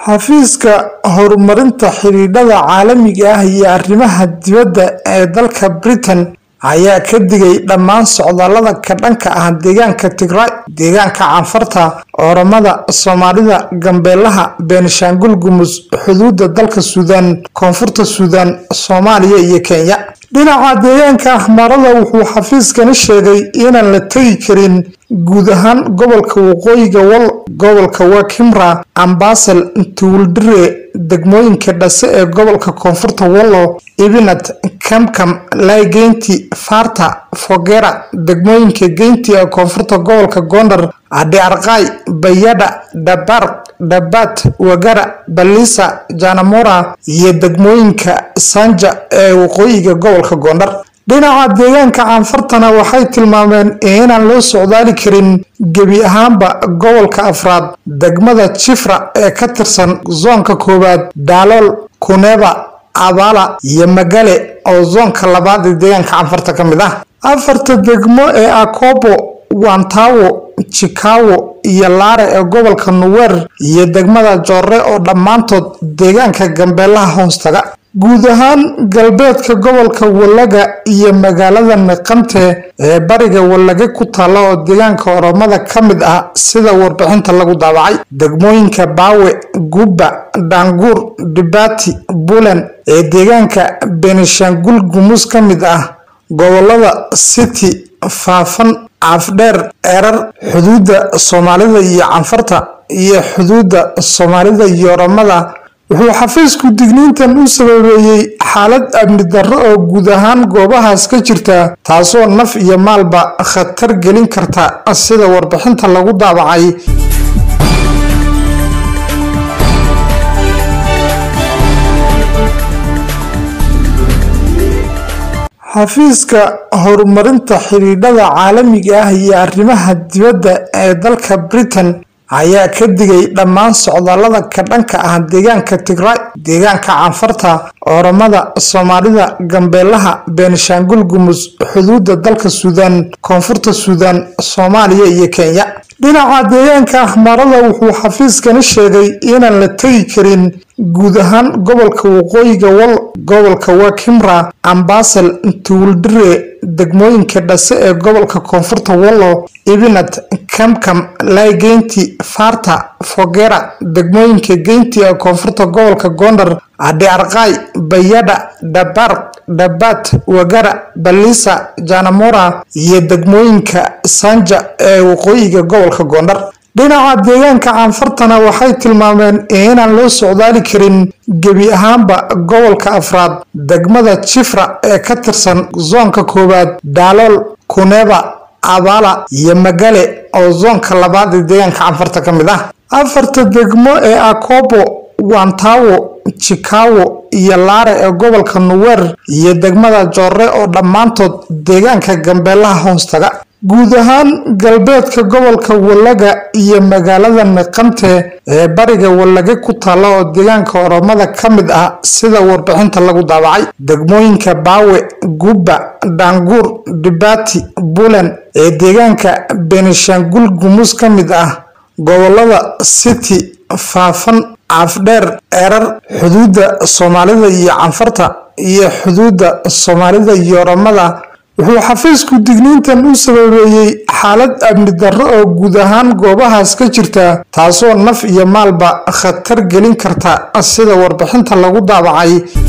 Xafiiska Horumarinta Xidhiidhada Caalamiga ah iyo Arrimaha Dibadda ee dalka Britain ayaa ka digay dhammaan socdaallada ka dhanka ah deegaanka Tigray, deegaanka Canfarta, Oromada, Soomaalida, Gambeelaha, Beenishaangul Gumuz, xuduudda dalka Suudaan, Koonfurta Suudaan, Soomaaliya iyo Kenya. Dhinaca deegaanka Ahmarada wuxuu xafiiskani sheegay inaan la tagi karin guud ahaan gobolka Waqooyiga Wal, gobolka Wakiimra, Ambosel, Tuuldire, degmooyinka Dhase ee gobolka Koonfurta Wollo, Ibinat, Kamkam, Laageynti, Faarta, Fogeera, degmooyinka Geynti ee koonfurta gobolka Gondar, Aadi-Arqay, Bayadha, Dhabarq, Dhabat, Wagara, Ballisa, Janamora iyo degmooyinka Sanja ee waqooyiga gobolka Gondar. Dhinaca deegaanka Canfartana waxay tilmaameen inaan loo socdaali karin gebi ahaanba gobolka afraad, degmada Chifra ee ka tirsan zoonka koowaad, Dalool, Kuneba, Abala iyo Magale oo zoonka labaad ee deegaanka Canfarta ka mid ah. Afarta degmo ee Akobo, Wantawo, Chikawo iyo Laare ee gobolka Nuwer iyo degmada Joore oo dhammaantood deegaanka Gambeelaha hoos taga. Guud ahaan galbeedka gobolka Wallaga iyo magaalada Naqamte ee bariga Wallaga ku taalla oo deegaanka Oromada ka mid ah sida warbixinta lagu daabacay. Degmooyinka Baawe, Gubba, Daanguur, Dibati, Bulen ee deegaanka Beenishaangul Gumuz ka mid ah. Gobollada City, Faafan, Afdheer, Erar, xuduudda Soomaalida iyo Canfarta iyo xuduudda Soomaalida iyo Oromada wuxuu xafiisku digniintan u sababeeyey xaalad amni darro oo guud ahaan goobahaas ka jirta taasoo naf iyo maalba khatar gelin karta sida warbixinta lagu daabacay xafiiska horumarinta xidhiidhada caalamiga ah iyo arrimaha dibadda ee dalka Britain ayaa ka digay dhammaan socdaallada ka dhanka ah deegaanka Tigray, deegaanka Canfarta, Oromada, Soomaalida, Gambeelaha, Beenishaangul Gumuz, xuduudda dalka Suudaan, Koonfurta Suudaan, Soomaaliya iyo Kenya. Dhinaca deegaanka Ahmarada wuxuu xafiiskani sheegay inaan la tagi karin guud ahaan gobolka Waqooyiga Wal, gobolka Wakiimra, Ambosel, Tuuldire, degmooyinka Dhase ee gobolka Koonfurta Wollo, Ibinat, Kamkam, Laageynti, Faarta, Fogeera, degmooyinka Geynti ee koonfurta gobolka Gondar, Aadi-Arqay, Bayadha, Dhabarq, Dhabat, Wagara, Ballisa, Janamora iyo degmooyinka Sanja ee waqooyiga gobolka Gondar. Dhinaca deegaanka Canfartana waxay tilmaameen inaan loo socdaali karin gebi ahaanba gobolka afraad, degmada Chifra ee ka tirsan zoonka koowaad, Dalool, Kuneba, Abala iyo Magale oo zoonka labaad ee deegaanka Canfarta ka mid ah. Afarta degmo ee Akobo, Wantawo, Chikawo iyo Laare ee gobolka Nuwer iyo degmada Joore oo dhammaantood deegaanka Gambeelaha hoos taga. Guud ahaan galbeedka gobolka Wallaga iyo magaalada Naqamte ee bariga Wallaga ku taalla oo deegaanka Oromada ka mid ah sida warbixinta lagu daabacay. Degmooyinka Baawe, Gubba, Daanguur, Dibati, Bulen ee deegaanka Beenishaangul Gumuz ka mid ah. Gobollada City, Faafan, Afdheer, Erar, xuduudda Soomaalida iyo Canfarta iyo xuduudda Soomaalida iyo Oromada wuxuu xafiisku digniintan u sababeeyey xaalad amni darro oo guud ahaan goobahaas ka jirta taasoo naf iyo maalba khatar gelin karta sida warbixinta lagu daabacay